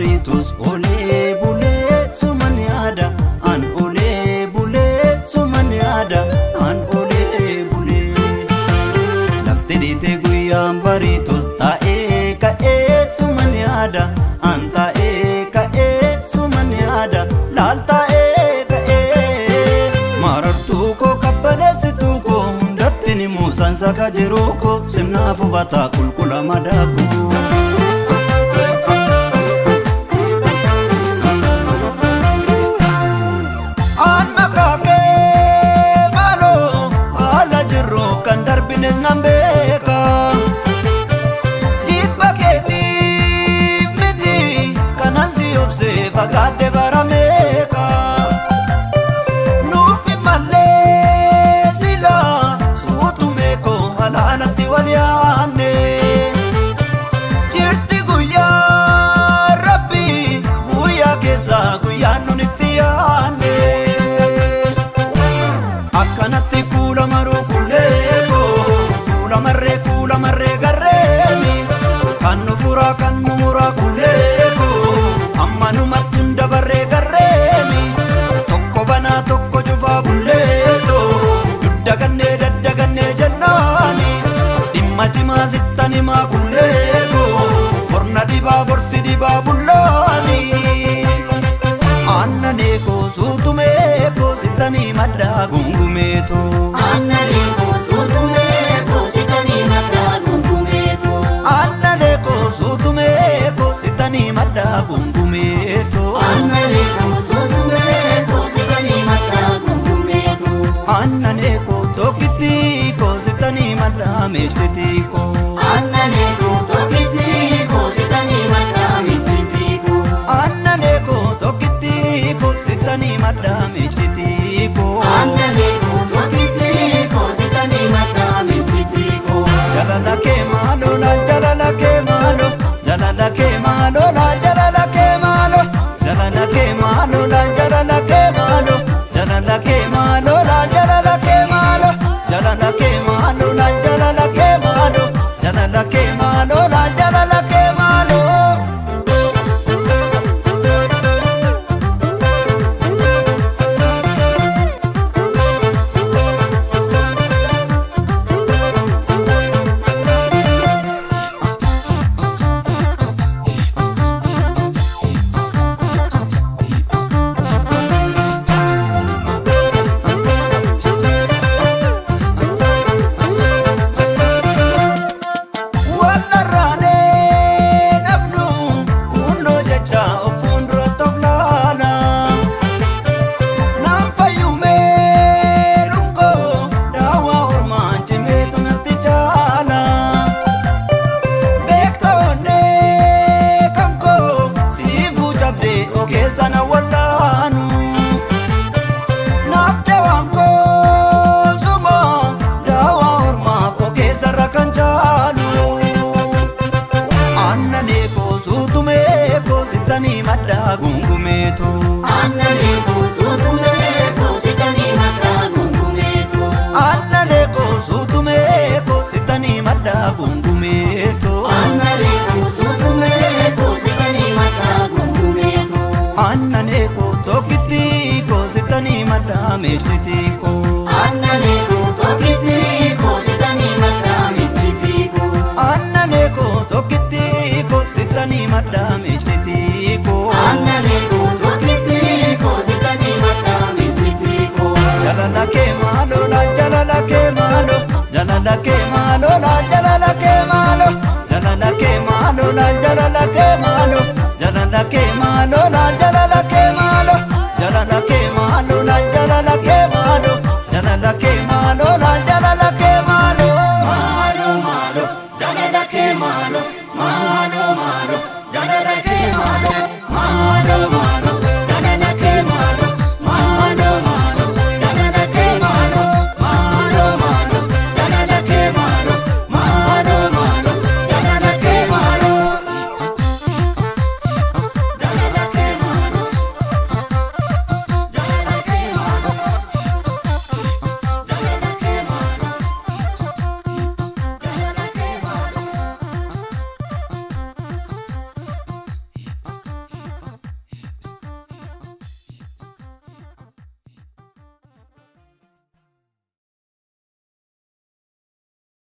bariitus olee bulee suman yaada an olee bulee suman yaada an olee bulee lafti dhiite guyyaan bariitus taa'ee ka'ee suman yaada an taa'ee ka'ee suman yaada laal taa'ee ka'ee marartuu koo kabbaneessituu koo hundatti ni muusan saka jiruu koo sirnaaf hubataa qulqulla madaakuu. Aan maqaa kee maaloo haala jirruuf kan darbines nan beeka. Jibba keetiif miti kanan si obsee fagaadde barameeka. Nuuf mallee sila suutumee koo halaanatti wal yaanne. Jirti guyyaa rabbi guyyaa keessa guyyaan nun itti yaanne. Akkanatti kuula maruu kulleeko kuula marree kuula marree garreemi kan nu furaa kan nu muraa kulleeko amma numatti hin dabarree garreemi tokko banaa tokko cufaa bulleeto duddagannee daddagannee jennaani dhimma cimaa sittan himaa kulleeko borna dhibaa borsi dhibaa bullaani. Annanee koo suutumee koo sitanii maddaa gungumeetu. Annanii koo suutumee koo sitanii maddaa gungumeetu. Annanee koo suutumee koo sitanii maddaa gungumeetu. Annanii koo suutumee koo sitanii maddaa gungumeetu. Annanee koo tokkitti koo sitanii maddaa meeshtitii koo. Annanii koo tokkitti koo sitanii maddaa michitii koo. Annanee koo tokkitti koo sitanii maddaa meeshtitii koo. Annanii koo tokkitti koo sitanii maddaa michitii koo. Jalala kee maaloo laal jalala kee maaloo jalala kee maaloo laal jalala kee maaloo jalala kee maaloo laal jalala kee maaloo jalala kee maaloo laal jalala kee maaloo jalala kee maaloo laal jalala kee maaloo jalala kee maaloo laal jalala kee maaloo. Wallarraanee nafnu hundoo jecha of fuulduratti of laala. Naan fayyumee lungoo daawwaa ormaa cimeetu natti jaala. Beekta onnee kan koo siifuu cabdee ogeessa na wallaanu. Naaf dawaan koo suma daawwaa ormaaf ogeessarra kan jaalu. Annanee koo suutumee koo sitanii maddaa gungumeetu. Annanii koo suutumee koo sitanii maddaa gungumeetu. Annanee koo suutumee koo sitanii maddaa gungumeetu. Annanii koo suutumee koo sitanii maddaa gungumeetu. Annanee koo tokkitti koo sitanii maddaa meeshtitii koo. Annanii koo tokkitti koo sitanii maddaa michitii koo. Annanee koo tokkitti koo sitanii maddaa meeshtitii koo. Annanii koo tokkitti koo sitanii maddaa michitii koo. Jalala kee maaloo laal jalala kee maaloo jalala kee maaloo laal